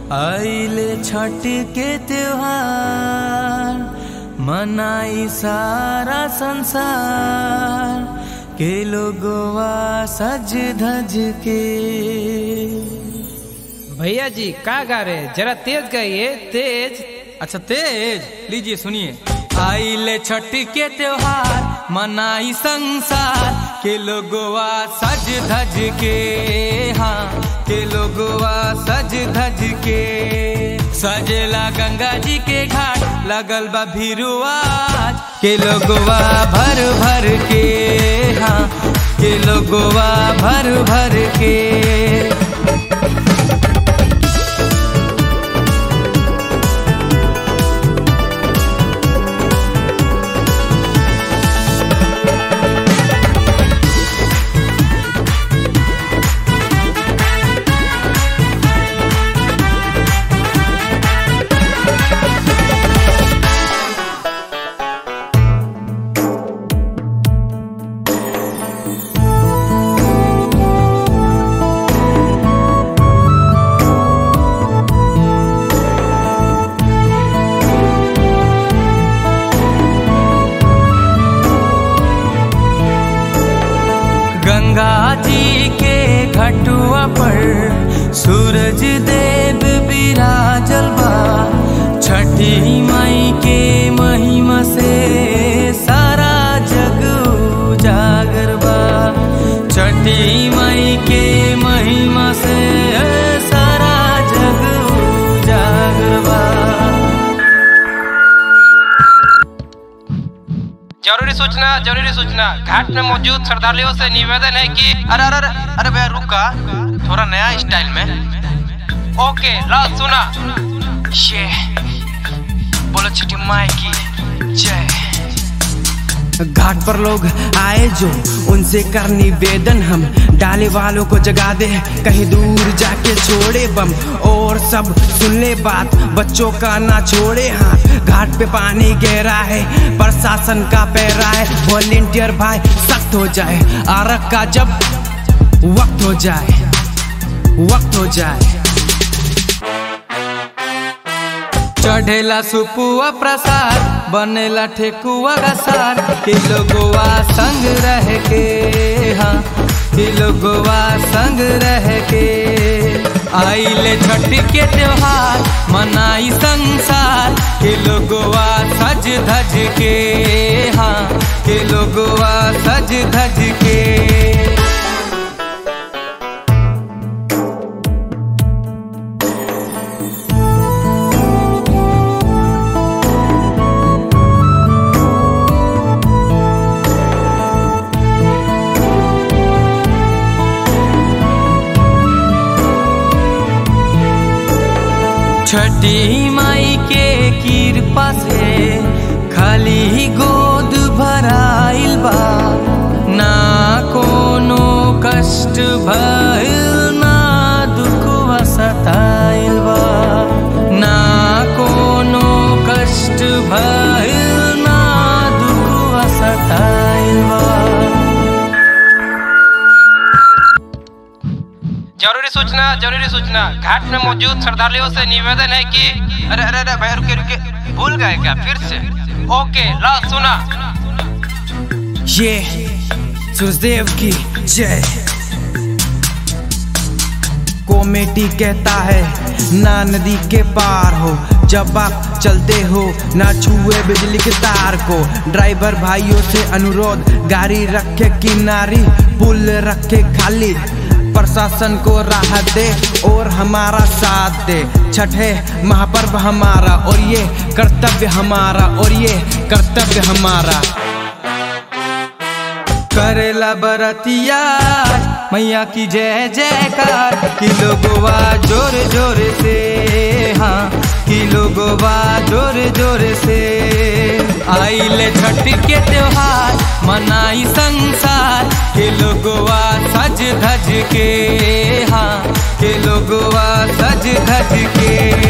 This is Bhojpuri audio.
आइले छठ के त्योहार मनाई सारा संसार के लोगवा सज धज के भैया जी का गा रहे जरा तेज गाइए तेज अच्छा तेज लीजिए सुनिए आइले छठ के त्योहार मनाई संसार के लोगवा सज धज के हाँ के लोगवा सज धज के सजेला गंगा जी के घाट लगल बा भीरुआज के लोगवा भर भर के हाँ के लोगवा भर भर के गंगा जी के घटुआ पर सूरज देव विराजल बा छठी माई के महिमा से सारा जग उजागर बा छठी माई के महिमा से सारा जग उजागर बा जरूरी सूचना जरूरी सूचना घाट में मौजूद श्रद्धालुओं से निवेदन है कि अरे अरे अरे अरे भैया रुका थोड़ा नया स्टाइल में ओके ला सुना ये बोलो छठी माई की जय घाट पर लोग आए जो उनसे कर निवेदन हम डाले वालों को जगा दे कहीं दूर जाके छोड़े बम और सब सुन ले बात बच्चों का ना छोड़े हाथ घाट पे पानी गहरा है प्रशासन का पैरा है वॉलेंटियर भाई सख्त हो जाए आरक का जब वक्त हो जाए वक्त हो जाए चढ़ेला सुपुआ प्रसाद बनेला ठेकुआ का सार कि लोगवा संग रह के हाँ कि लोगवा संग रह के आइले छठ के त्योहार मनाई संसार के लोगवा सज धज के हाँ के लोगवा सज धज के छठी माई के कृपा से खाली गोद भराइल बा ना कोनो कष्ट भइल ना दुखवा सताइल बा ना कोनो कष्ट भइल ना दुखवा सताइल बा जरूरी सूचना जरूरी सूचना घाट में मौजूद श्रद्धालुओं से निवेदन है कि अरे अरे अरे भैया रुके रुके भूल गए क्या फिर से ओके ला सुना ये सुखदेव की जय कॉमेडी कहता है ना नदी के पार हो जब आप चलते हो ना छुए बिजली के तार को ड्राइवर भाइयों से अनुरोध गाड़ी रखे किनारी पुल रखे खाली प्रशासन को राहत दे और हमारा साथ दे छठे महापर्व हमारा और ये कर्तव्य हमारा और ये कर्तव्य हमारा करेला बरतिया मैया की जय जयकार कि लोगवा जोर जोर से हाँ कि लोगवा जोर जोर से आइले छठ के त्योहार मनाई संसार के लोगवा सज धज के हाँ के लोगवा सज धज के